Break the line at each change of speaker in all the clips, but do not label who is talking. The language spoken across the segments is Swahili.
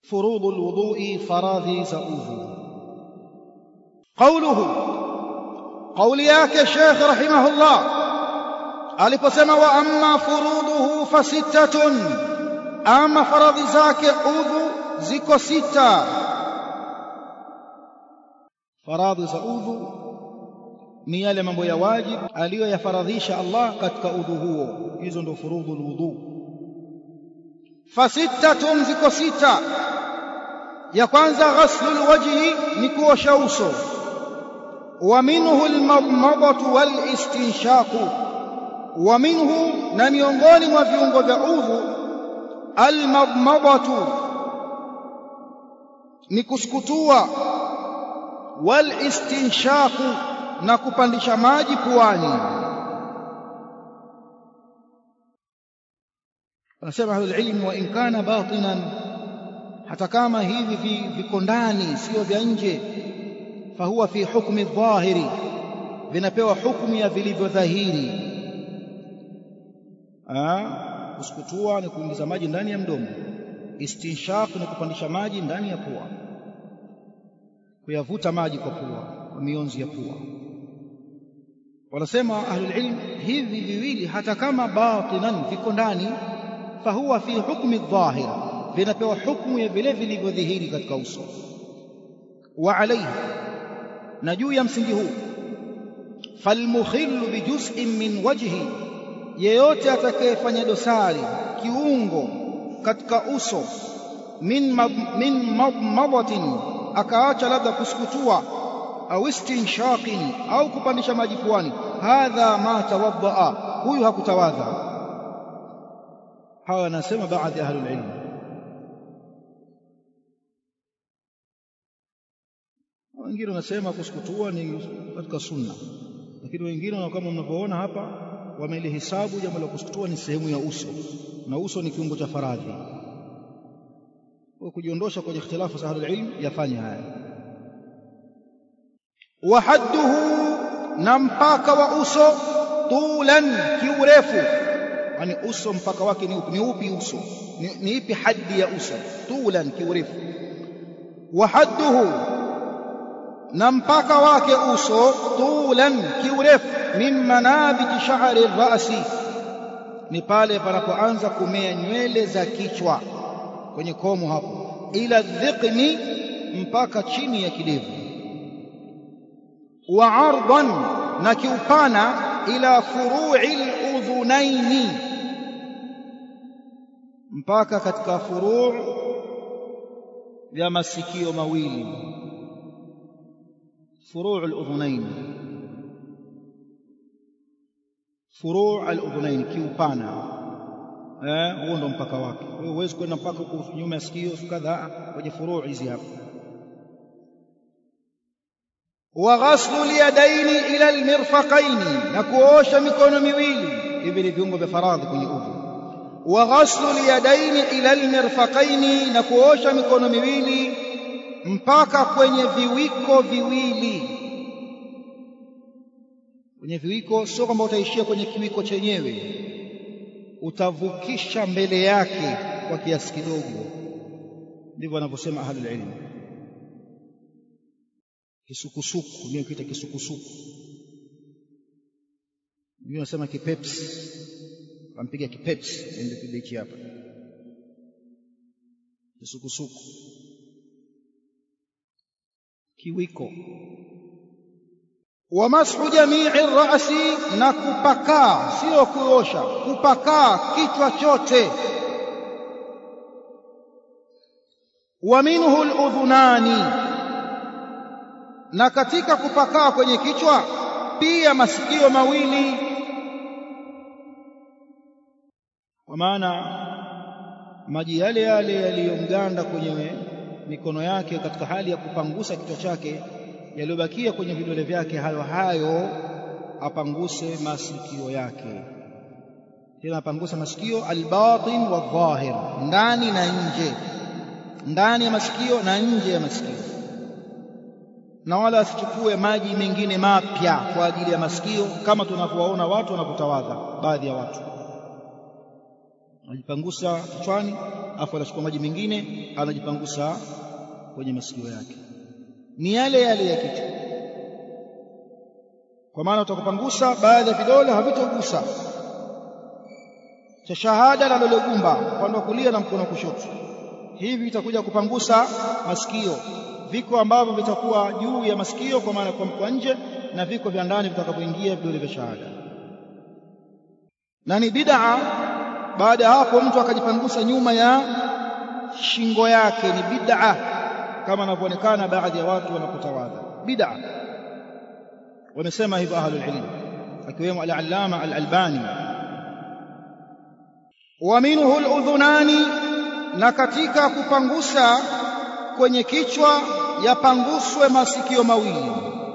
furudhu alwudhu'i faradhi za udhu qawluhu qawli yake Sheikh rahimahullah aliposema wa amma furuduhu fasittatun ama faradhi zake udhu ziko sita faradhi za udhu ni yale mambo ya wajib aliyoyafaradhisha Allah katika udhu huo hizo ndio furudhu alwudu fasittatun ziko sita ya kwanza ghaslul wajhi ni kuosha uso wa minhu almadmadatu walistinshaqu wa minhu na miongoni mwa viungo vya udhu almadmadatu ni kusukutua walistinshaqu na kupandisha maji puani anasema ahlul ilm wa in kana batinan hata kama hivi viko ndani sio vya nje fahuwa fi hukmi dhahiri vinapewa hukumu ya vilivyo dhahiri kusukutua ni kuingiza maji ndani ya mdomo istinshaq ni kupandisha maji ndani ya pua kuyavuta maji kwa pua kwa mionzi ya pua wanasema ahlul ilm hivi viwili hata kama batinan viko ndani fahuwa fi hukmi dhahir vinapewa hukumu ya vile vilivyodhihiri katika uso wa alayhi na juu ya msingi huu falmukhillu bijuz'in min wajhi yeyote atakayefanya dosari kiungo katika uso min min madmatin akaacha labda kusukutua au istinshaqin au kupandisha maji puani hadha ma tawaddaa huyu hakutawadha hawa wanasema baadhi ya ahlul ilm wengine wanasema kusukutua ni katika sunna lakini wengine kama mnavyoona hapa wamelihisabu jambo la kusukutua ni sehemu ya uso na uso ni kiungo cha faradhi kwa kujiondosha kwenye ikhtilafu za ahlul ilm yafanya haya wa hadduhu na mpaka wa uso tulan kiurefu yani uso mpaka wake ni upi ni upi uso ni, ni ipi haddi ya uso tulan kiurefu wa hadduhu na mpaka wake uso tulan kiurefu min manabiji sha'ri rasi ni pale panapoanza kumea nywele za kichwa kwenye komo hapo ila dhiqni mpaka chini ya kidevu wa ardan na kiupana ila furu'i al-udhunaini mpaka katika furu' ya masikio mawili furu' al-udhunain furu' al-udhunain kiupana eh huo ndo mpaka wake wewe huwezi kwenda mpaka huko nyuma ya sikio kadhaa kwenye furu' hizi hapa wa ghaslu liyadaini ila almirfaqaini na kuosha mikono miwili hivi ni viungo vya faradhi kwenye udhu wa ghaslu liyadaini ila almirfaqaini na kuosha mikono miwili mpaka kwenye viwiko viwili kwenye viwiko sio kwamba utaishia kwenye kiwiko chenyewe utavukisha mbele yake kwa kiasi kidogo ndivyo wanavyosema ahlul ilm kisukusuku ndio kiita kisukusuku ndio nasema kipepsi wampiga kipepsi ndio kibichi hapa kisukusuku kiwiko wa mashu jamii rasi na kupakaa sio kuosha kupakaa kichwa chote wa minhu aludhunani na katika kupakaa kwenye kichwa pia masikio mawili kwa maana maji yale yale yaliyomganda kwenye mikono yake katika hali ya kupangusa kichwa chake yaliyobakia kwenye vidole vyake hayo hayo apanguse masikio yake tena apanguse masikio albatin wadhahir ndani na nje ndani ya masikio na nje ya masikio na wala asichukue maji mengine mapya kwa ajili ya masikio kama tunavyowaona watu wanapotawadha baadhi ya watu anajipangusa kichwani afu anachukua maji mengine anajipangusa kwenye masikio yake ni yale yale ya kichwa kwa maana utakupangusa baadhi ya vidole havitogusa cha shahada na dole gumba upande wa kulia na mkono wa kushoto hivi vitakuja kupangusa masikio viko ambavyo vitakuwa juu ya masikio kwa maana kwa nje na viko vya ndani vitakapoingia vidole vya shahada na ni bid'a baada ya hapo mtu akajipangusa nyuma ya shingo yake ni bid'a kama anavyoonekana baadhi ya watu wanapotawadha bid'a wamesema hivyo ahlul ilm akiwemo al-allama al-albani wa minhu al-udhunani na katika kupangusa kwenye kichwa yapanguswe masikio mawili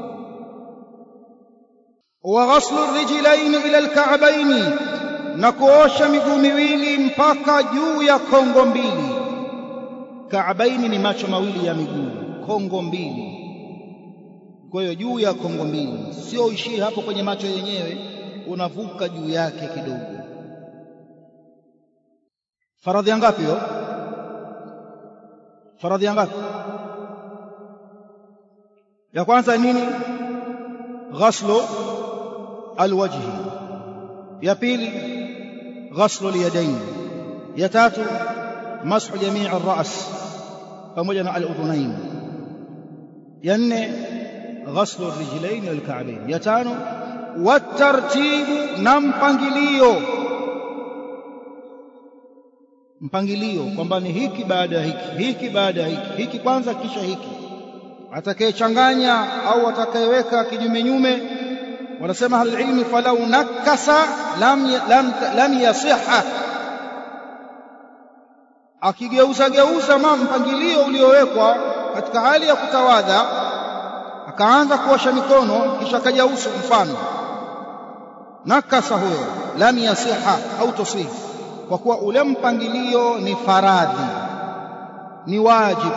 wa ghaslu rijlaini ila al-ka'baini na kuosha miguu miwili mpaka juu ya kongo mbili kaabaini ni macho mawili ya miguu kongo mbili kwa hiyo juu ya kongo mbili sio ishii hapo kwenye macho yenyewe unavuka juu yake kidogo faradhi ya ngapi hiyo faradhi ya ngapi ya kwanza nini ghaslu alwajhi ya pili ghaslu alyadayn ya tatu mashu jamii ar-ra's pamoja na al-udhunayn ya nne ghaslu ar-rijlayn wal-ka'bayn ya tano watartibu na mpangilio mpangilio kwamba ni hiki baada ya hiki hiki baada ya hiki hiki kwanza kisha hiki atakayechanganya au atakayeweka kinyume nyume wanasema halilmi falau nakasa lam, lam, lam yasiha akigeuza geuza ma mpangilio uliowekwa katika hali ya kutawadha akaanza kuosha mikono kisha akaja uso mfano nakasa huyo lam yasiha au tusih kwa kuwa ule mpangilio ni faradhi ni wajibu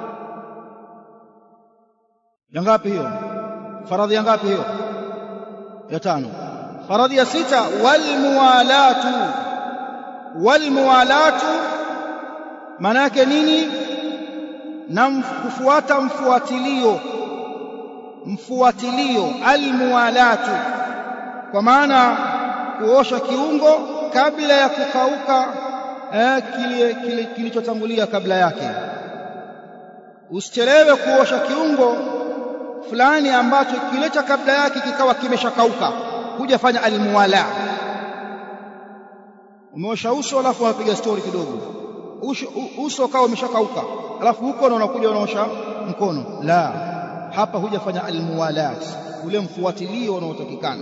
ya ngapi hiyo faradhi ya ngapi hiyo ya tano faradhi ya sita walmuwalatu walmuwalatu maana yake nini na kufuata mfuatilio mfuatilio almuwalatu kwa maana kuosha kiungo kabla ya kukauka eh, kile, kile kilichotangulia kabla yake usichelewe kuosha kiungo fulani ambacho kile cha kabla yake kikawa kimeshakauka hujafanya almuwala umeosha uso alafu unapiga stori kidogo uso, uso ukawa umeshakauka alafu huko na unakuja unaosha mkono la hapa hujafanya almuwalat ule mfuatilio unaotakikana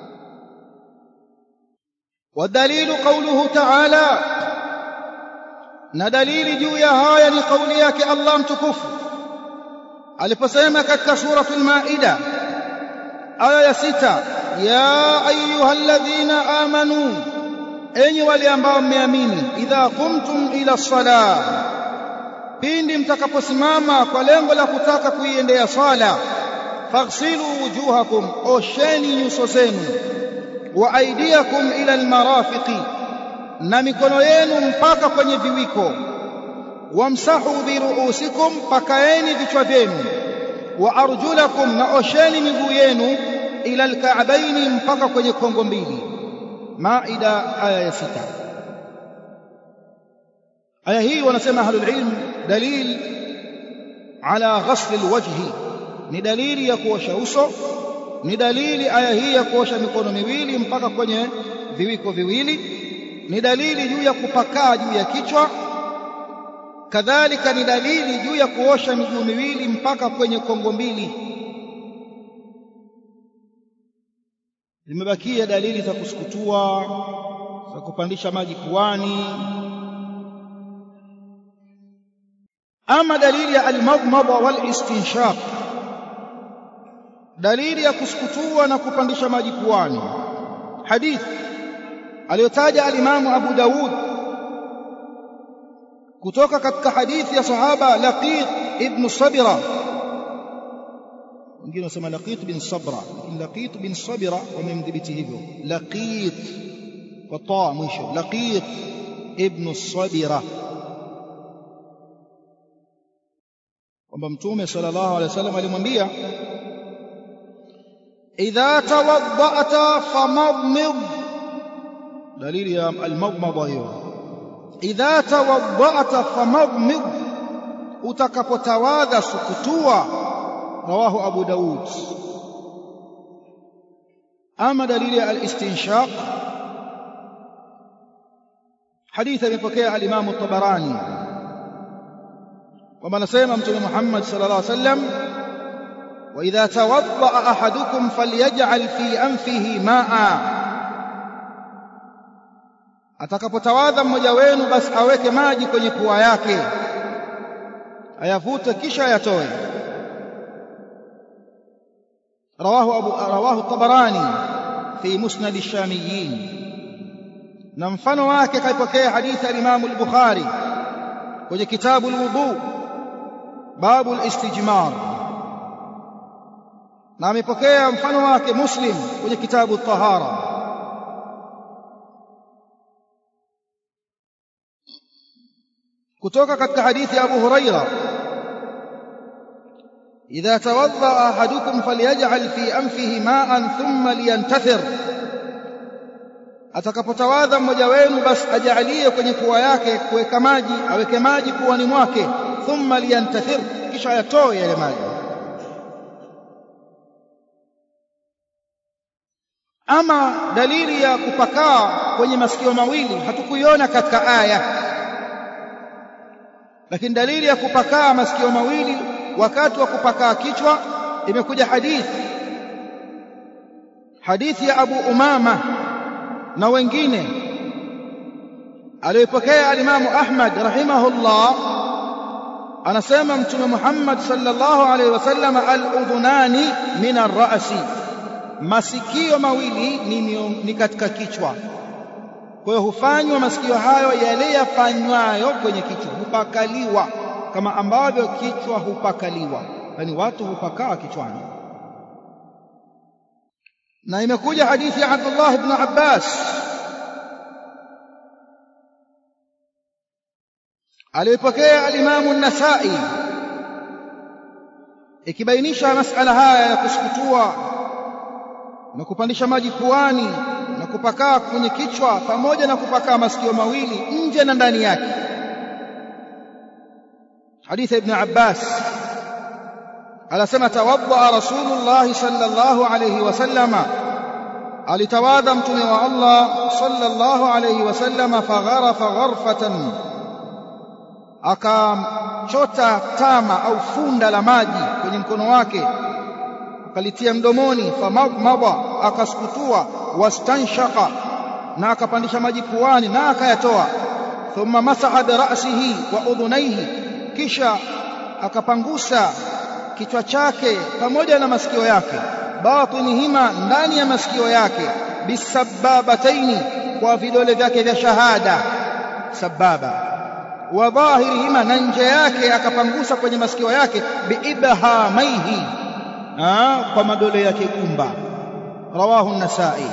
wadalilu qawluhu ta'ala na dalili juu ya haya ni kauli yake Allah mtukufu aliposema katika suratul maida aya ya sita ya ayyuhalladhina amanu enyi wale ambao mmeamini idha qumtum ila salah pindi mtakaposimama kwa lengo la kutaka kuiendea sala faghsilu wujuhakum osheni nyuso zenu wa aidiakum ila almarafiqi na mikono yenu mpaka kwenye viwiko wamsahu biruusikum pakaeni vichwa vyenu wa arjulakum na osheni miguu yenu ila alka'baini mpaka kwenye kongo mbili maida aya ya sita aya hii wanasema ahlul ilm dalil ala ghasl alwajhi ni dalili ya kuosha uso ni dalili aya hii ya kuosha mikono miwili mpaka kwenye viwiko viwili ni dalili juu ya kupakaa juu ya kichwa kadhalika ni dalili juu ya kuosha miguu miwili mpaka kwenye kongo mbili zimebakia dalili za kusukutua za kupandisha maji puani ama dalili ya almadmada wal istinshaq dalili ya kusukutua na kupandisha maji puani hadith aliyotaja alimamu Abu Daud kutoka katika hadithi ya sahaba Laqit ibn Sabira wengine wasema Laqit bin Sabra Laqit bin Sabira wamemdhibiti hivyo Laqit kwa taa mwisho Laqit ibn Sabira kwamba mtume sallallahu alaihi wasallam alimwambia idha tawadda'ta famadmid dalili ya almadmada hiyo idha tawadda'ta famadmid utakapotawadha sukutua rawahu abu daud ama dalili ya alistinshaq hadithi imepokea al-Imam at-Tabarani kwamba anasema mtume Muhammad sallallahu alaihi wasallam wa idha tawadda ahadukum falyaj'al fi anfihi ma'a atakapotawadha mmoja wenu basi aweke maji kwenye pua yake ayavute kisha ayatoe rawahu abu rawahu at-Tabarani fi musnad ash-Shamiyyin na mfano wake kaipokea hadithi al-Imam al-Bukhari kwenye kitabu al-wudu babu al-istijmar na amepokea mfano wake Muslim kwenye kitabu at-tahara kutoka katika hadithi ya Abu Huraira idha tawadda ahadukum falyaj'al fi anfihi ma'an thumma liyantathir atakapotawadha mmoja wenu basi ajalie kwenye pua yake kuweka maji aweke maji puani mwake thumma liyantathir kisha yatoe yale maji ama dalili ya kupakaa kwenye masikio mawili hatukuiona katika aya lakini dalili ya kupakaa masikio mawili wakati wa kupakaa kichwa imekuja hadithi hadithi ya Abu Umama na wengine aliyopokea alimamu Ahmad rahimahullah anasema mtume Muhammad sallallahu alaihi wasallam al-udhunani min ar-ra'si masikio mawili ni, ni katika kichwa kwa hiyo hufanywa masikio hayo yale yafanywayo kwenye kichwa hupakaliwa kama ambavyo kichwa hupakaliwa yani watu hupakaa kichwani na imekuja hadithi ya Abdullah ibn Abbas aliyopokea al-Imam an-Nasa'i ikibainisha masala haya ya kusukutua na kupandisha maji puani na kupakaa kwenye kichwa pamoja na kupakaa masikio mawili nje na ndani yake hadithi ibn Abbas anasema tawadda rasulullah sallallahu alayhi wasallama alitawadha mtume wa Allah sallallahu alayhi wasallama fagharafa gharfatan akamchota tama au funda la maji kwenye mkono wake akalitia mdomoni famaba akasukutua wastanshaqa na akapandisha maji puani na akayatoa thumma masaha bi ra'sihi wa udhunaihi kisha akapangusa kichwa chake pamoja na masikio yake batinihima ndani ya masikio yake bisababataini kwa vidole vyake vya shahada sababa wa dhahirihima na nje yake akapangusa kwenye masikio yake biibhamaihi kwa madole yake gumba rawahu an-nasai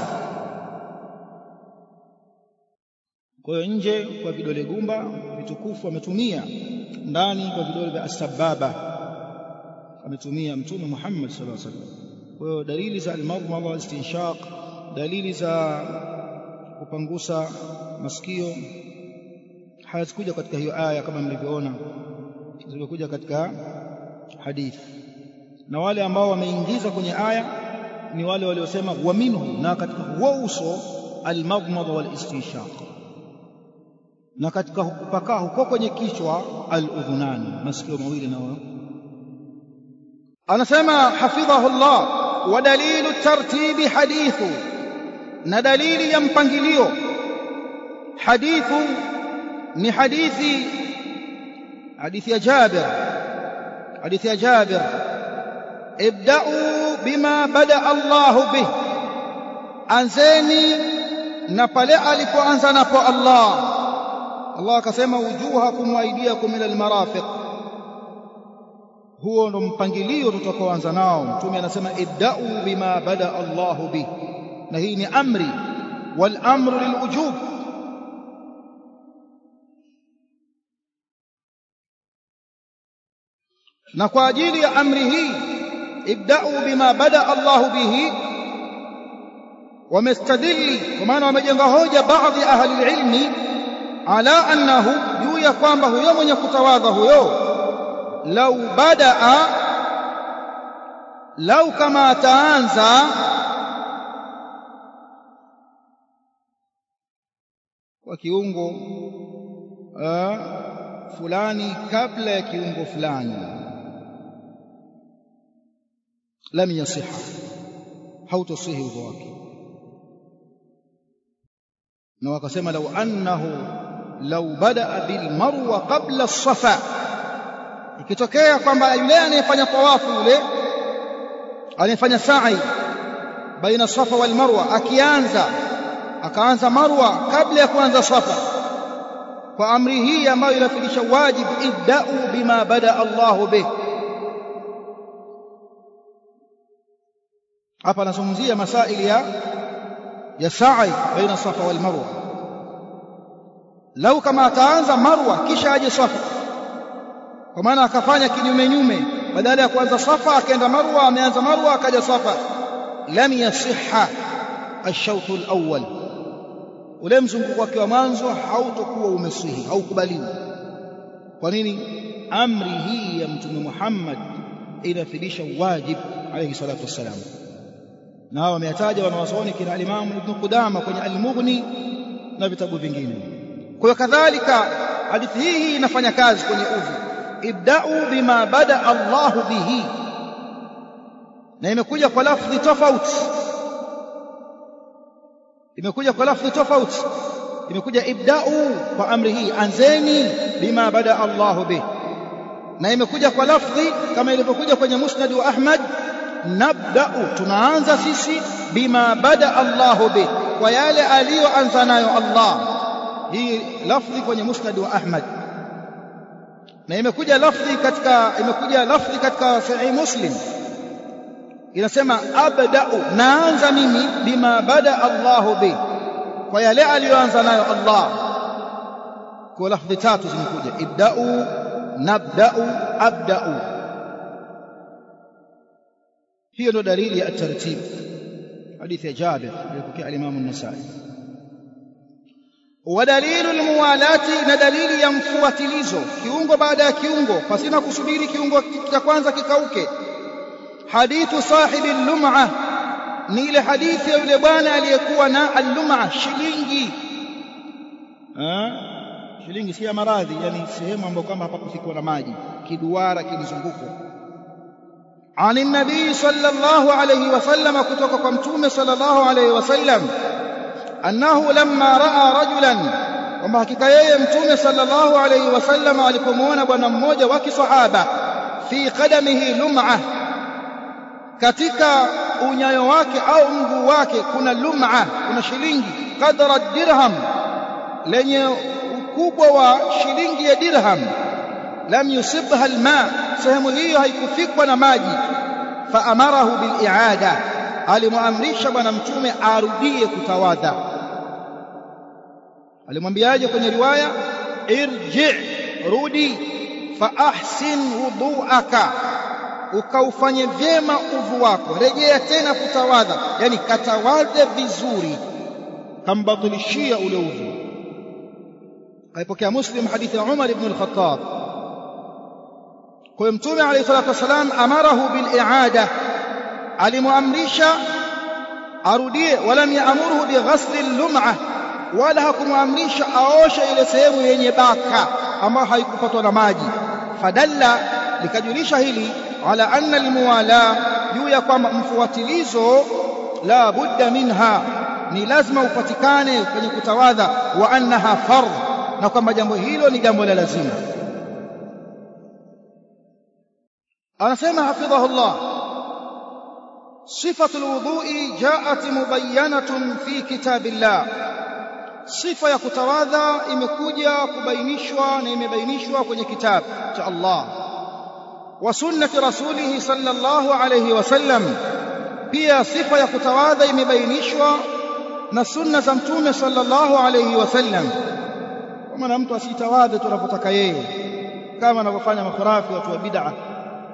kwa hiyo nje kwa vidole gumba vitukufu ametumia ndani kwa vidole vya asbaba ametumia mtume Muhammad sallallahu alaihi wasallam kwa hiyo dalili za al-madmada istinshaq dalili za kupangusa masikio hazikuja katika hiyo aya kama mlivyoona zilikuja katika hadithi na wale ambao wameingiza kwenye aya ni wale waliosema wa minhu na katika huo uso al-madmada wal istinshaq na katika kupakaa huko kwenye kichwa al-udhunani masikio mawili nao anasema hafidhahu Allah wa dalilu tartibi hadithu na dalili ya mpangilio hadithu ni hadithi hadithi ya Jabir hadithi ya Jabir ibda'u bima bada Allahu bih anzeni na pale alipoanza napo Allah Allah akasema wujuhakum wa aydiyakum ila almarafiq huo ndo mpangilio tutakaoanza nao mtume anasema ibda'u bima bada Allahu bih na hii ni amri wal amru lilwujub na kwa ajili ya amri hii ibda'u bima bada Allah bihi wamestadili kwa maana wamejenga hoja baadhi ya ahli ilmi ala annahu juu ya kwamba huyo mwenye kutawadha huyo lau badaa lau kama ataanza kwa kiungo uh, fulani kabla ya kiungo fulani lam yasiha hautosihi udhu wake na wakasema lau annahu lau badaa bilmarwa qabla as-safa ikitokea kwamba yule anayefanya tawafu yule anayefanya sa'i baina safa wal marwa akianza akaanza marwa kabla ya kuanza safa kwa amri hii ambayo inafundisha wajib ibda'u bima bada Allahu bih hapa anazungumzia masaili ya ya sa'i baina safa wal marwa lau kama ataanza marwa kisha aje safa kwa maana akafanya kinyume nyume badala ya kuanza safa akaenda marwa ameanza marwa akaja safa lam yasihha ash-shawt al-awwal ule mzunguko wake wa mwanzo hautokuwa umesihi haukubaliwi kwa nini amri hii ya mtume Muhammad inafidisha wajib alayhi salatu wassalam na hao wameyataja wanawazuoni kina al-Imam Ibn Qudama kwenye al-Mughni na vitabu vingine kwa hiyo kadhalika hadithi hii inafanya kazi kwenye udhu ibda'u bima bada Allahu bihi na imekuja kwa lafdhi tofauti imekuja kwa lafdhi tofauti imekuja ibda'u kwa amri hii anzeni bima bada Allahu bihi na imekuja kwa lafdhi kama ilivyokuja kwenye musnad wa Ahmad nabda'u tunaanza sisi bima bada Allahu bihi kwa yale aliyoanza nayo Allah hii lafdhi kwenye musnad wa Ahmad na imekuja lafdhi katika imekuja lafdhi katika sahih Muslim inasema abda'u naanza mimi bima bada Allahu bi kwa yale aliyoanza nayo Allah kwa lafdhi tatu zimekuja ibda'u nabda'u abda'u hiyo ndo dalili ya tartib hadithi ya Jabir aliyopokea al-Imam an-Nasa'i ودليل الموالاه na dalili ya mfuatilizo kiungo baada ya kiungo pasina kusubiri kiungo cha kwanza kikauke hadithu sahibi al-lum'a ni ile hadithi ya yule bwana aliyekuwa na al-lum'a shilingi ah shilingi si ya maradhi yani sehemu ambayo kama hapa kufikiwa na maji kiduara kilizunguko عن النبي صلى الله عليه وسلم kutoka kwa mtume صلى الله عليه وسلم annahu lamma raa rajulan kwamba hakika yeye mtume sallallahu alayhi wasallam alipomwona bwana mmoja wa kisahaba fi qadamihi lum'a katika unyayo wake au mguu wake kuna lum'a kuna shilingi qadra dirham lenye ukubwa wa shilingi ya dirham lam yusibha alma sehemu hiyo haikufikwa na maji fa amarahu bil i'ada alimwamrisha bwana mtume arudie kutawadha alimwambiaje kwenye riwaya irji rudi fa ahsin wudu'aka ukaufanye vyema udhu wako rejea tena kutawadha yani katawadhe vizuri kambatilishia ule udhu aipokea muslim hadithi ya umar ibn al-khattab kwa mtume alayhi salatu wasalam amarahu bil i'ada alimwamrisha arudie walam yaamuruhu bighasli al-lum'ah wala hakumwamrisha aoshe ile sehemu yenye baka ambayo haikupatwa na maji fadalla likajulisha hili ala anna almuwala juu ya kwamba mfuatilizo la budda minha ni lazima upatikane kwenye kutawadha wa annaha fardh na kwamba jambo hilo ni jambo la lazima anasema hafidhahullah صفة الوضوء جاءت مبينة في كتاب الله sifa ya kutawadha imekuja kubainishwa na imebainishwa kwenye kitabu cha Allah wa sunnati rasulih sallallahu alayhi wasallam pia sifa ya kutawadha imebainishwa na sunna za mtume sallallahu alayhi wasallam kwa maana mtu asitawadhe tunapotaka yeye kama anavyofanya makhurafi watu wa bid'a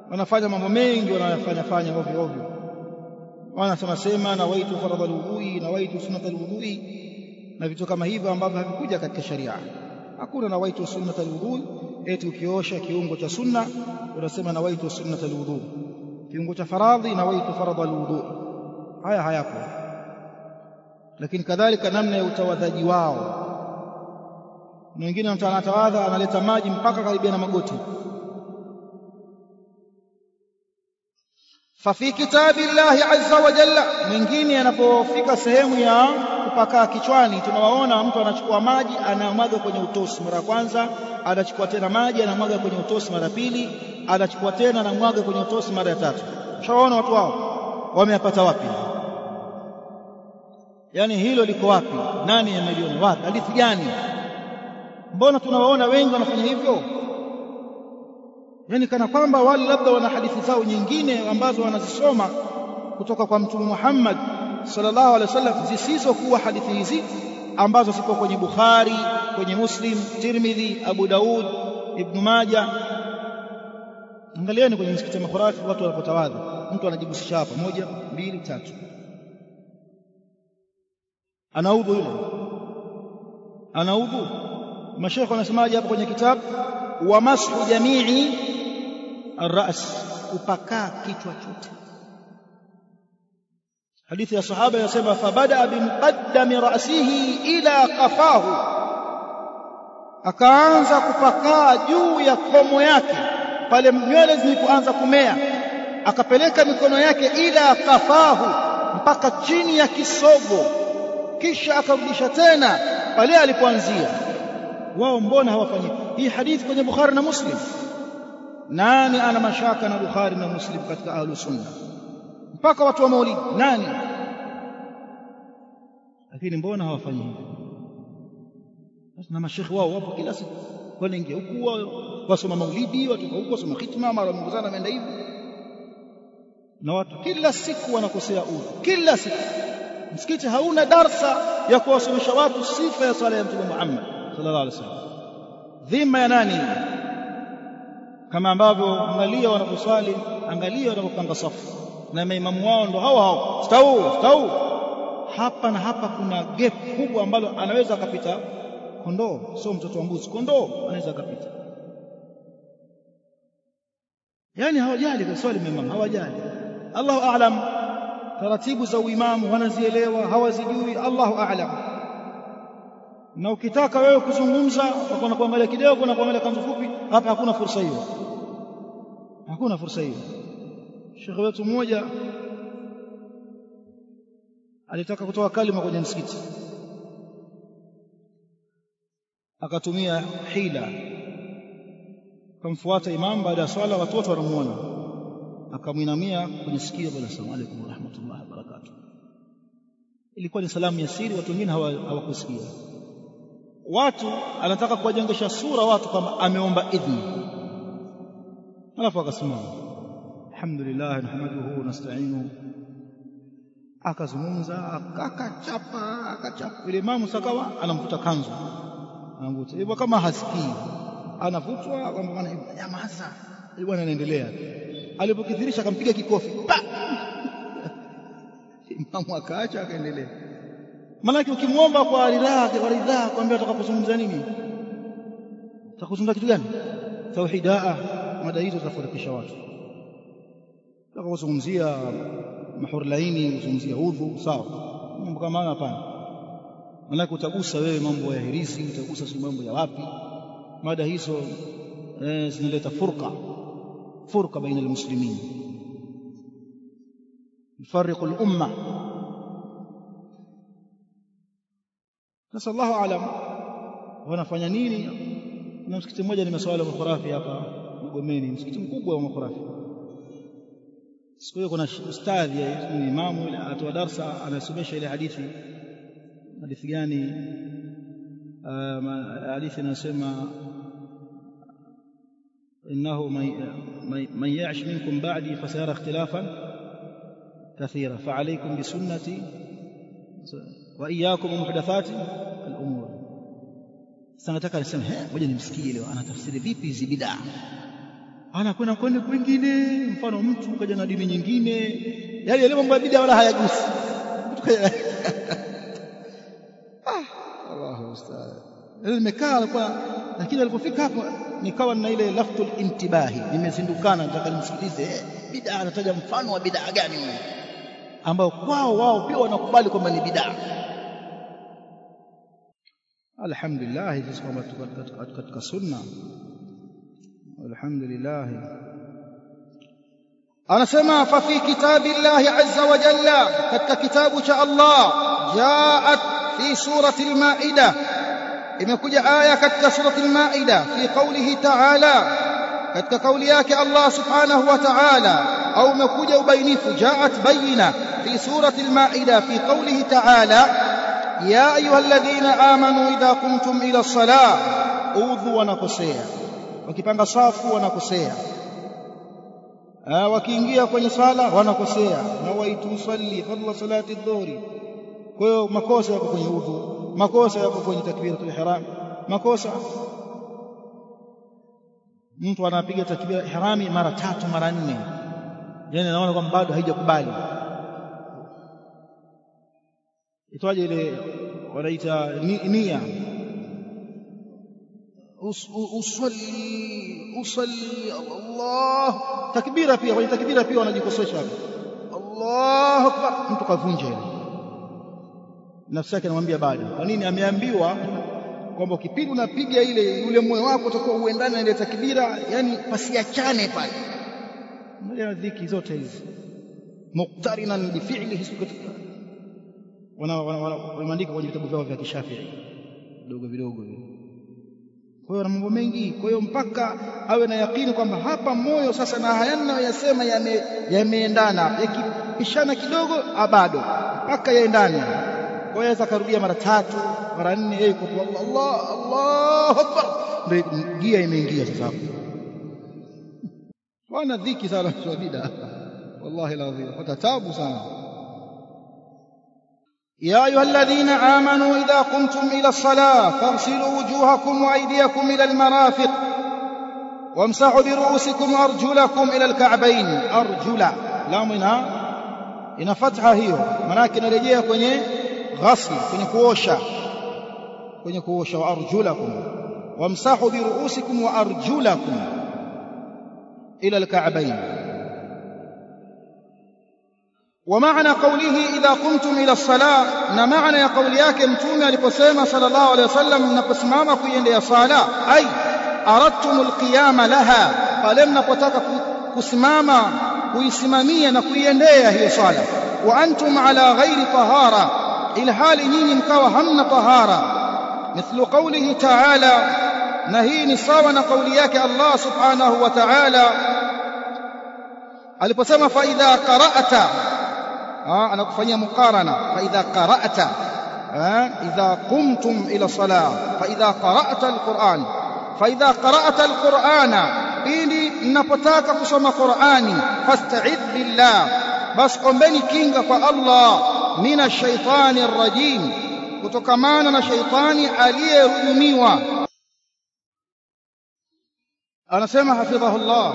wanafanya mambo mengi wanayofanya fanya ovyo ovyo wanasema sema na waitu faradha alwudhui na waitu sunnata alwudhui na vitu kama hivyo ambavyo havikuja katika sharia hakuna na waitu sunnata alwudhui eti ukiosha kiungo cha sunna unasema na waitu sunnata alwudhu kiungo cha faradhi na waitu faradha alwudhu haya hayapo lakini kadhalika namna ya utawadhaji wao na wengine mtu anatawadha analeta maji mpaka karibia na magoti fafi kitabi llahi azza wa jalla mwingine anapofika sehemu ya kupakaa kichwani tunawaona mtu anachukua maji anamwaga kwenye utosi mara ya kwanza anachukua tena maji anamwaga kwenye utosi mara pili anachukua tena anamwaga kwenye utosi mara ya tatu ushawaona watu wao wameyapata wapi yaani hilo liko wapi nani ameliona wapi hadithi gani mbona tunawaona wengi wanafanya hivyo yani kana kwamba wale labda wana hadithi zao nyingine ambazo wanazisoma kutoka kwa mtume Muhammad sallallahu alaihi wasallam zisizokuwa hadithi hizi ambazo zipo kwenye Bukhari kwenye Muslim Tirmidhi Abu Daud Ibn Majah angalieni kwenye msikiti wa makhurafi watu wanapotawadha mtu anajibusisha hapa moja mbili tatu anaudhu yule anaudhu mashekhe wanasemaje hapo kwenye kitabu wa mashu jamii الراس kupakaa kichwa chote hadithi ya sahaba yasema fabada bimuqaddami ra'sihi ila qafahu akaanza kupakaa juu ya komo yake pale nywele zilipoanza kumea akapeleka mikono yake ila qafahu mpaka chini ya kisogo kisha akarudisha tena pale alipoanzia wao mbona hawafanyi hii hadithi kwenye Bukhari na Muslim nani ana mashaka na Bukhari na Muslim katika ahlu sunna mpaka watu wa maulidi nani lakini mbona hawafanyi hivyo na mashekhi wao wapo kila siku wanaingia huku wasoma maulidi watoka huku wasoma khitma mara mongozana wameenda hivi na watu kila siku wanakosea udhu kila siku msikiti hauna darsa ya kuwasomesha watu sifa ya sala ya mtume Muhammad sallallahu alaihi wasallam dhima ya nani kama ambavyo angalia wanaposwali angalia wanapopanga safu na maimamu wao ndo hao hao stau stau hapa na hapa kuna gap kubwa ambalo anaweza akapita kondoo sio mtoto wa mbuzi kondoo anaweza akapita yani hawajali kwa swali maimamu hawajali Allahu a'lam taratibu za uimamu wanazielewa hawazijui Allahu a'lam na ukitaka wewe kuzungumza na kuangalia kidogo na kuangalia kanzu fupi hapa hakuna fursa hiyo hakuna fursa hiyo shekhe wetu mmoja alitaka kutoa kalima kwenye msikiti akatumia hila akamfuata imam baada ya swala watoto wanamuona akamwinamia kwenye sikio bwana asalamu alaykum wa rahmatullahi wa barakatuh ilikuwa ni salamu ya siri watu wengine hawakusikia watu anataka kuwajengesha sura watu kwamba ameomba idhni alafu akasimama alhamdulillah nahmaduhu nasta'inu akazungumza akachapa akachapa ile imamu sakawa anamvuta kanzu anamvuta hivyo kama hasikii anavutwa kwamba bwana nyamaza bwana anaendelea alipokithirisha akampiga kikofi imamu akaacha akaendelea Maanake ukimwomba kwa ridhaa kwa ridhaa kwambia utakapozungumza nini? Utakuzungumza kitu gani? Tauhidaa mada hizo zitafarikisha watu. Utakapozungumzia mahur laini, uzungumzia udhu, sawa. Mambo kama hayo hapana. Maanake utagusa wewe mambo ya hirizi, utagusa si mambo ya wapi. Mada hizo eh, zinaleta furqa furqa baina almuslimin. يفرق الأمة sasa Allahu alam wanafanya nini na msikiti mmoja nimeswali makhurafi hapa Mgomeni msikiti mkubwa wa makhurafi siku hiyo kuna ustadhi ni imamu yule atoa darsa anasomesha ile hadithi hadithi gani hadithi inasema إنه من يعش منكم بعدي فسيرى اختلافا كثيرا فعليكم بسنتي وإياكم ومحدثات الأمور sasa nataka niseme eh ngoja nimsikie leo anatafsiri vipi hizi bid'a anakwenda kwenda kwingine mfano mtu kaja na dini nyingine yani yale mambo ya bid'a wala hayagusi ah Allahu musta'an nimekaa alikuwa lakini alipofika hapo nikawa na ile laftul intibahi nimezindukana nataka nimsikilize eh, bid'a anataja mfano wa bid'a gani huyo ambao kwao wao pia wanakubali kwamba ni bid'a alhamdulillah sisi kwamba katika sunna alhamdulillah anasema fa fi kitabillahi azza wa jalla katika kitabu cha Allah jaat fi surati al-maida imekuja aya katika surati al-maida fi qawlihi ta'ala katika kauli yake Allah subhanahu wa ta'ala au umekuja ubainifu jaat bayina fi surati al-maida fi qawlihi ta'ala يا أيها الذين آمنوا إذا قمتم إلى الصلاة أوذوا ونكسيا wakipanga safu wanakosea wakiingia kwenye sala wanakosea na waitu salli fadla salati dhuhri kwa hiyo makosa yako kwenye udhu makosa yako kwenye takbiratul ihram makosa mtu anapiga takbira ihrami mara tatu mara nne yani naona kwamba bado haijakubali itwaje ile wanaita nia usalli usalli Allah takbira pia kwenye takbira pia wanajikosesha Allahu akbar mtu kavunja ile nafsi yake anamwambia bado kwa nini ameambiwa kwamba ukipindi unapiga ile ule moyo wako utakuwa uendane na ile takbira yani pasiachane pale moja dhiki zote hizi muqtarinan bi fi'lihi wana wanaandika kwenye vitabu vyao vya kishafii vidogo vidogo kwa hiyo na mambo mengi kwa hiyo mpaka awe na yakini kwamba hapa moyo sasa na haya ninayoyasema yameendana yame yakipishana kidogo bado mpaka yaendane kwa hiyo akarudia mara tatu mara nne yeye kwa Allah Allahu akbar ndio gia imeingia sasa hapo wana dhiki sana kwa bid'a wallahi alazim watatabu sana يا أيها الذين آمنوا إذا قمتم إلى الصلاة فاغسلوا وجوهكم وأيديكم إلى المرافق وامسحوا برؤوسكم وأرجلكم إلى الكعبين أرجلا لا منها إن فتحة هي مناك نرجيها كوني غسل كوني كوشا كوني كوشا وأرجلكم وامسحوا برؤوسكم وأرجلكم إلى الكعبين ومعنى قوله إذا قمتم إلى الصلاة na maana ya kauli yake mtume aliposema sallallahu alaihi wasallam mnaposimama kuiendea sala ai aradtum alqiyama laha pale mnapotaka kusimama kuisimamia na kuiendea hiyo sala wa antum ala ghairi tahara ila hali nyinyi mkawa hamna tahara mithlu qawlihi ta'ala na hii ni sawa na kauli yake Allah subhanahu wa ta'ala aliposema fa idha qara'ta anakufanyia muqarana fa idha qara'ta idha qumtum ila salah fa idha qara'ta alquran fa idha qara'ta alqurana pindi mnapotaka kusoma qurani fasta'id billah bas ombeni kinga kwa Allah mina shaitani rajim kutokamana na shaitani aliyerujumiwa anasema hafidhahullah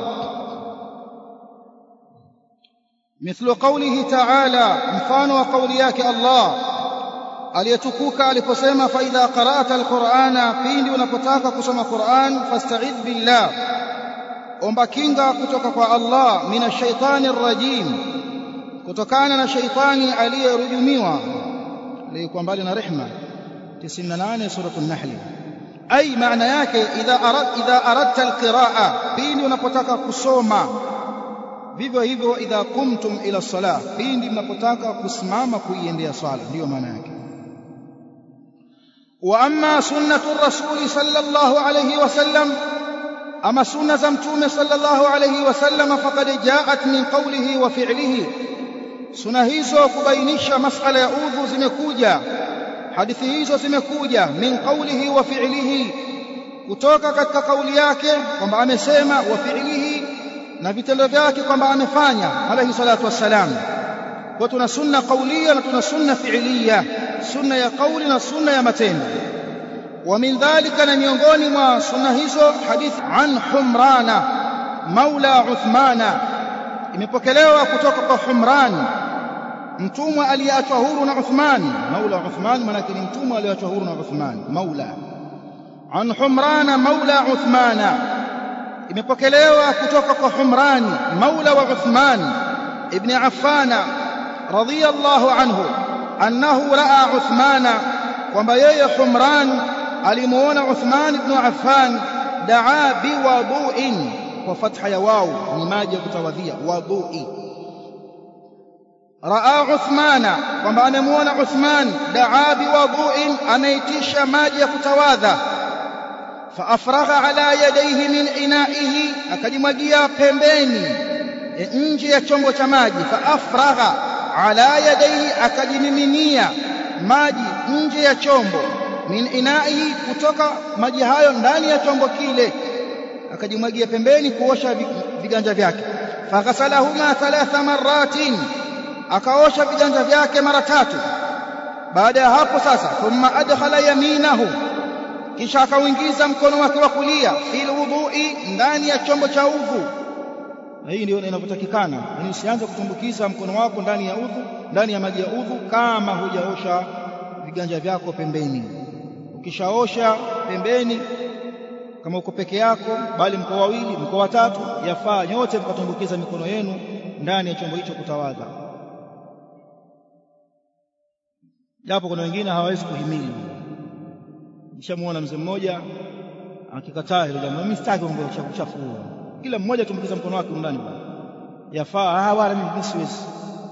مثل قوله تعالى mfano wa kauli yake Allah aliyetukuka aliposema fa idha qara'ta alqur'ana pindi unapotaka kusoma Qur'an fasta'id billah omba kinga kutoka kwa Allah mina shaitani rajim kutokana na shaitani aliyerujumiwa aliyekuwa mbali na rehma 98 suratu an-nahl ay maana yake idha arad idha aradta alqira'a pindi unapotaka kusoma vivyo hivyo idha kumtum ila salah pindi mnapotaka kusimama kuiendea swala ndiyo maana yake wa amma sunnatu rasuli sallallahu alayhi wasallam ama sunna za mtume sallallahu alayhi wasallam faqad jaat min qawlihi wa fi'lihi sunna hizo kubainisha masala ya udhu zimekuja hadithi hizo zimekuja min qawlihi wa fi'lihi kutoka katika kauli yake kwamba amesema wa fi'lihi na vitendo vyake kwamba amefanya alayhi salatu wassalam kwa tuna sunna qauliya na tuna sunna fi'liya sunna ya kauli na sunna ya matendo wa min dhalika na miongoni mwa sunna hizo hadith an humrana maula Uthmana imepokelewa kutoka kwa Humran mtumwa aliyeachwa huru na Uthman maula Uthman maana ni mtumwa aliyeachwa huru na Uthman maula an Humran maula Uthmana imepokelewa kutoka kwa Humran maula wa Uthman ibn Affan radiyallahu anhu annahu raa Uthmana kwamba yeye Humran alimuona Uthman ibn Affan daa biwadu'in kwa fatha ya wau ni maji ya kutawadhia wadui raa Uthmana kwamba amemuona Uthman daa biwadu'in anaitisha maji ya kutawadha faafragha ala yadayhi min inaihi akajimwagia pembeni nje ya chombo cha maji faafragha ala yadayhi akajimiminia maji nje ya chombo min inaihi kutoka maji hayo ndani ya chombo kile akajimwagia pembeni kuosha viganja vyake faghasalahuma thalatha maratin akaosha viganja vyake mara tatu baada ya hapo sasa thumma adkhala yaminahu kisha akauingiza mkono wake wa kulia fil wudhu'i ndani ya chombo cha udhu na hii ndio inavyotakikana yani usianze kutumbukiza mkono wako ndani ya udhu ndani ya maji ya udhu kama hujaosha viganja vyako pembeni ukishaosha pembeni kama uko peke yako bali mko wawili mko watatu yafaa nyote mkatumbukiza mikono yenu ndani ya chombo hicho kutawadha japo kuna wengine hawawezi kuhimili nishamuona mzee mmoja akikataa hilo jambo mimi sitaki mambo ya uchafu kila mmoja tumbukiza mkono wake ndani yafaa ah wala mimi siwezi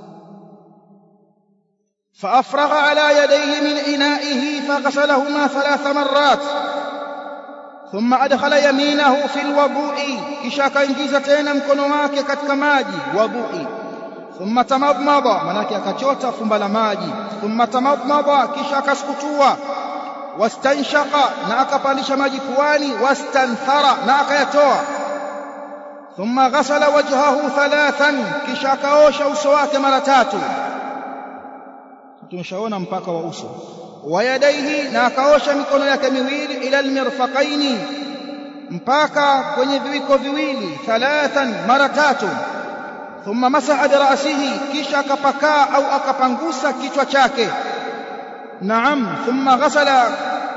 فأفرغ على يديه من إنائه فغسلهما ثلاث مرات ثم أدخل يمينه في الوضوء كشا كإنجيزة تينا مكونو wake katika maji wudu'i ثم تمضمض manake akachota fumba la maji ثم تمضمض kisha akasukutua wastanshaqa na akapandisha maji puani wastanthara na akayatoa thumma ghasala wajhahu thalathan kisha akaosha uso wake mara tatu tumeshaona mpaka wa uso wa yadaihi na akaosha mikono yake miwili ila almirfaqaini mpaka kwenye viwiko viwili thalathan mara tatu thumma masaha birasihi kisha akapakaa au akapangusa kichwa chake naam thumma ghasala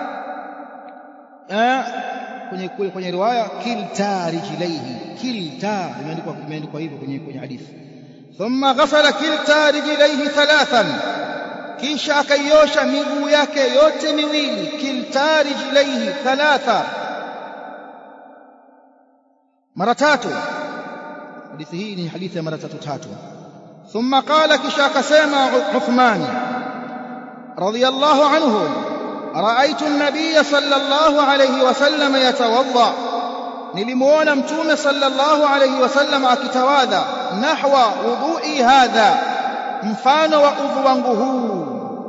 kwenye kwenye riwaya kilta rijlaihi kilta imeandikwa imeandikwa hivyo kwenye kwenye hadithi thumma ghasala kilta rijlaihi thalathan kisha akaiosha miguu yake yote miwili kilta rijlaihi thalatha mara tatu hadithi hii ni hadithi ya mara tatu tatu thumma qala kisha akasema Uthman radiyallahu anhu رأيت النبي صلى الله عليه وسلم يتوضأ nilimuona mtume sallallahu alayhi wasallam akitawadha nahwa wudhu'i hadha mfano wa udhu wangu huu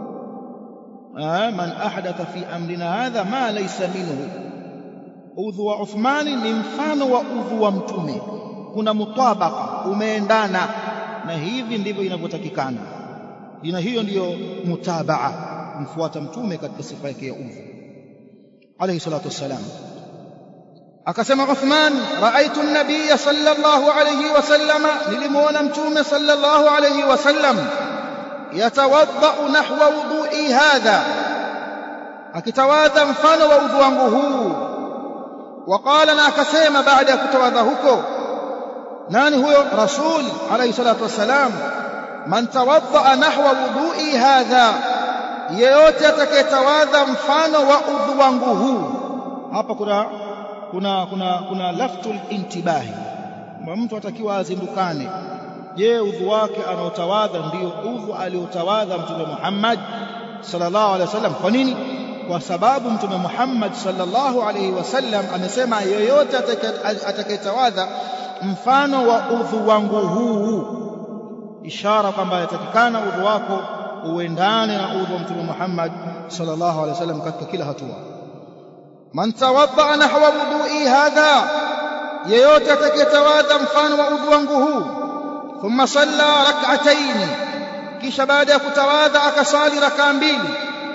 man ahdatha fi amrina hadha ma laysa minhu udhu wa Uthmani ni mfano wa udhu wa mtume kuna mutabaka umeendana na hivi ndivyo inavyotakikana ina hiyo ndiyo mutabaa kumfuata mtume katika sifa yake ya udhu alayhi salatu wassalam akasema Uthman raaitu an-nabiy sallallahu alayhi wasallama nilimuona mtume sallallahu alayhi wasallam yatawadda nahwa wudu'i hadha akitawadha mfano wa udhu wangu huu وقال na akasema baada ya kutawadha huko nani huyo rasul alayhi salatu wassalam man tawadda nahwa wudu'i hadha yeyote atakayetawadha mfano wa udhu wangu huu hapa kuna kuna kuna kuna laftul intibahi mtu atakiwa azindukane je udhu wake anaotawadha ndio udhu aliotawadha mtume Muhammad sallallahu alaihi wasallam kwa nini kwa sababu mtume Muhammad sallallahu alaihi wasallam amesema yeyote atakayetawadha mfano wa udhu wangu huu ishara kwamba yatakikana udhu wako uendane na udhu wa mtume Muhammad sallallahu alaihi wasallam katika kila hatua man tawadda nahwa wudu'i hadha yeyote atakayetawadha mfano wa udhu wangu huu thumma salla rak'atayn kisha baada ya kutawadha akasali rakaa mbili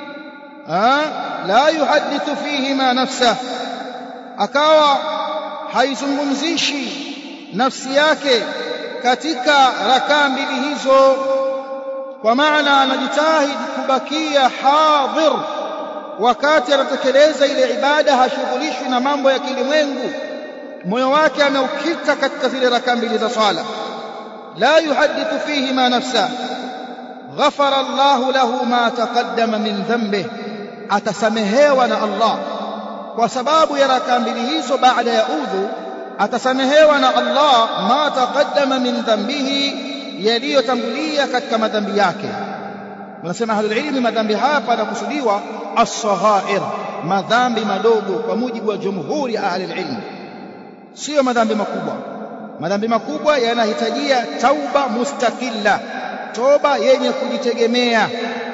la yuhadithu fihima nafsah akawa haizungumzishi nafsi yake katika rakaa mbili hizo kwa maana anajitahidi kubakia hadhir wakati anatekeleza ile ibada hashughulishwi na mambo ya kilimwengu moyo wake ameukita katika zile rakaa mbili za swala la yuhadithu fihi ma nafsa ghafara Allahu lahu ma taqaddama min dhanbih atasamehewa na Allah kwa sababu ya rakaa mbili hizo baada ya udhu atasamehewa na Allah ma taqaddama min dhanbihi yaliyotangulia katika madhambi yake wanasema ahlul ilmi madhambi hapa yanakusudiwa as-saghair madhambi madogo kwa mujibu wa jumhuri ya ahlul ilmi sio madhambi makubwa madhambi makubwa yanahitajia tauba mustakilla toba yenye kujitegemea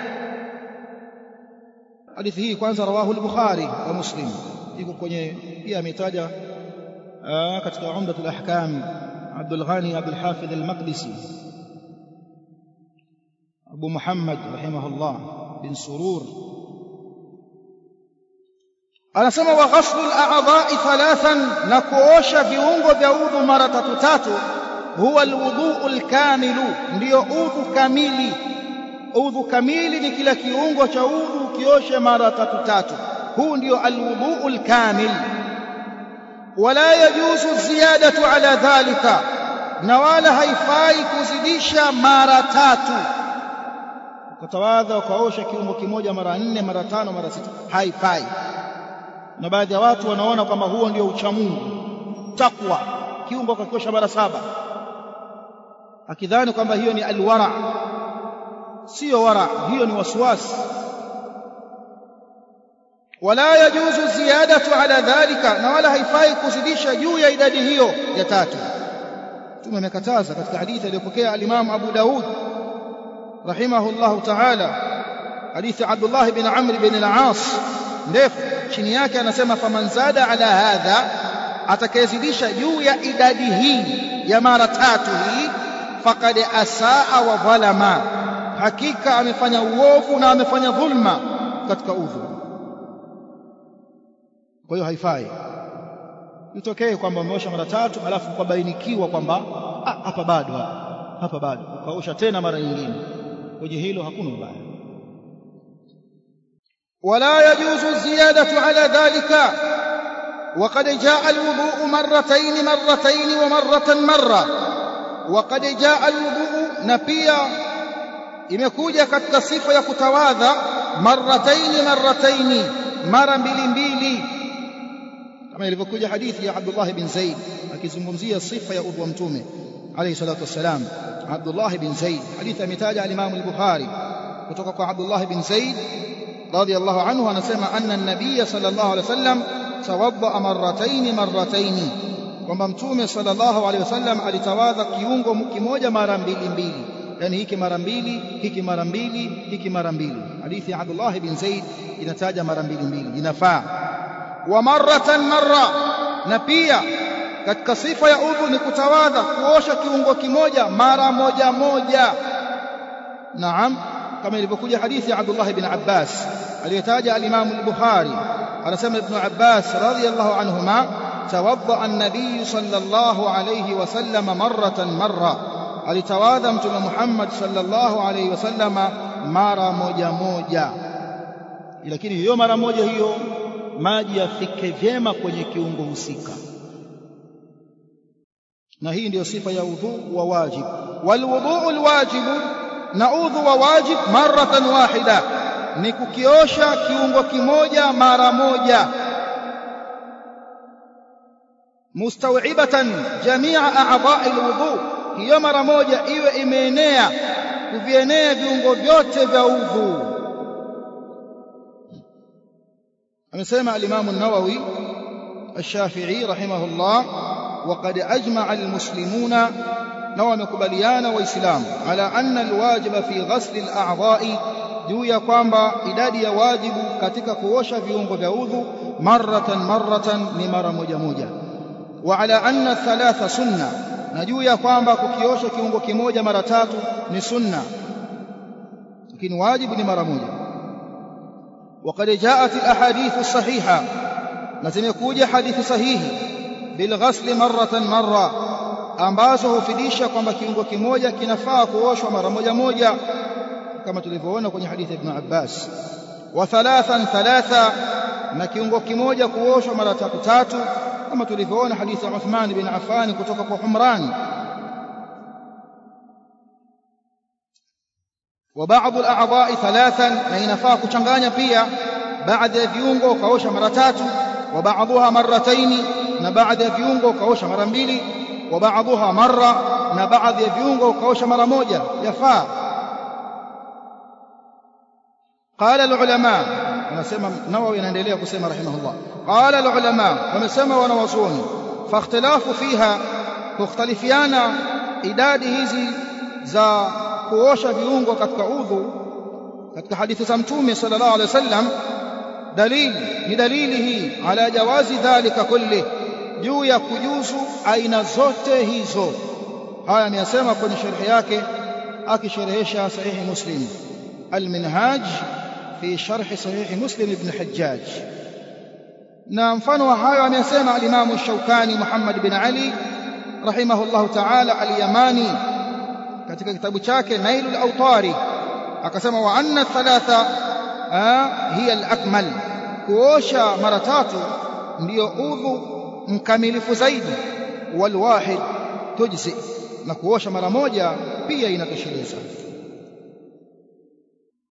hadithi hii kwanza rawahu al-bukhari wa muslim iko kwenye pia ametaja katika umdatul ahkam Abdul Ghani Abdul Hafidh al-Maqdisi Abu Muhammad rahimahullah bin Surur anasema wa ghaslu al-a'dha'i thalathan na kuosha viungo vya udhu mara tatu tatu huwa al-wudhu'u al-kamilu ndio udhu kamili udhu kamili ni kila kiungo cha udhu kioshe mara tatu tatu huu ndio al-wudhu'u al-kamil wala yajuzu ziyadatu ala dhalika na wala haifai kuzidisha mara tatu ukatawadha ukaosha kiungo kimoja mara nne mara tano mara sita haifai na baadhi ya watu wanaona kwamba huo ndio uchamungu takwa kiungo kakiosha mara saba akidhani kwamba hiyo ni alwara sio wara hiyo ni waswasi wala yajuzu ziyadatu ala dhalika na wala haifai kuzidisha juu ya idadi hiyo ya tatu Mtume amekataza katika hadithi aliyopokea al-Imam Abu Daud rahimahullahu ta'ala hadithi Abdullah bin Amr bin al-As ndefu chini yake anasema faman zada ala hadha atakayezidisha juu ya idadi hii ya mara tatu hii faqad asaa wa dhalama hakika amefanya uovu na amefanya dhulma katika udhu kwa hiyo haifai itokee kwamba umeosha mara tatu alafu ukabainikiwa kwamba hapa bado hapa bado ukaosha tena mara nyingine kwenye hilo hakuna ubaya ولا يجوز الزيادة على ذلك وقد جاء الوضوء مرتين مرتين ومرة مرة وقد جاء الوضوء نبيا imekuja katika sifa ya kutawadha marrataini marrataini mara mbili mbili kama ilivyokuja hadithi ya Abdullah bin Zaid akizungumzia sifa ya udhu wa mtume alayhi salatu wassalam Abdullah bin Zaid hadithi ametaja al-Imam al-Bukhari kutoka kwa Abdullah bin Zaid radiyallahu anhu anasema anna an-nabiy sallallahu alayhi wasallam tawadda marrataini marrataini kwamba mtume sallallahu alayhi wasallam alitawadha kiungo kimoja mara mbili mbili yani hiki mara mbili hiki mara mbili hiki mara mbili hadithi ya Abdullah bin Zaid inataja mara mbili mbili inafaa wa marratan marra na pia katika sifa ya udhu ni kutawadha kuosha kiungo kimoja mara moja moja naam kama ilivyokuja hadithi ya Abdullah bin Abbas aliyotaja al-Imam al-Bukhari anasema Ibn Abbas radiyallahu anhuma tawadda an-nabiy sallallahu alayhi wasallam marratan marra alitawadha mtume Muhammad sallallahu alayhi wasallama mara moja moja lakini hiyo mara moja hiyo maji yafike vyema kwenye kiungo husika na hii ndiyo sifa ya udhu wa wajib walwudhu alwajibu na udhu wa wajib maratan wahida ni kukiosha kiungo kimoja mara moja mustawibatan jamia a'dha'i alwudhu hiyo mara moja iwe imeenea kuvienea viungo vyote vya udhu amesema al-Imam an-Nawawi الشافعي رحمه الله وقد أجمع المسلمون نوى مكبليان وإسلام على أن الواجب في غسل الأعضاء juu ya kwamba idadi ya wajibu katika kuosha viungo vya udhu maratan maratan ni mara moja moja wa ala anna thalatha sunna na juu ya kwamba kukiosha kiungo kimoja mara tatu ni sunna lakini wajibu ni mara moja وقد جاءت الاحاديث الصحيحه na zimekuja hadithi sahihi bilghasli maratan marra ambazo hufidisha kwamba kiungo kimoja kinafaa kuoshwa mara moja moja kama tulivyoona kwenye hadithi ya Ibn Abbas wa thalathan thalatha na kiungo kimoja kuoshwa mara tatu tatu kama tulivyoona hadithi ya Uthman bin Affan kutoka kwa Humran wa baadhi al-a'dha'i thalathan na inafaa kuchanganya pia baadhi ya viungo ukaosha mara tatu wa baadhiha marrataini na baadhi ya viungo ukaosha mara mbili wa baadhiha marra na baadhi ya viungo ukaosha mara moja yafaa قال العلماء anasema Nawawi anaendelea kusema rahimahullah qala alulama wamesema wanawazuoni fakhtilafu fiha kukhtalifiana idadi hizi za kuosha viungo katika udhu katika hadithi za mtume sallallahu alaihi wasallam dalili ni dalili hii ala jawazi dhalika kulli juu ya kujuzu aina zote hizo haya ameyasema kwenye sharhi yake akisherehesha sahihi muslim alminhaj في شرح صحيح مسلم بن حجاج na mfano wa hayo amesema al-Imam Shawkani Muhammad bin Ali rahimahullahu ta'ala al-Yamani katika kitabu chake Nailul Awtari akasema wa anna thalatha hiya al-akmal kuosha mara tatu ndiyo udhu mkamilifu zaidi wal wahid tujzi na kuosha mara moja pia inatosheleza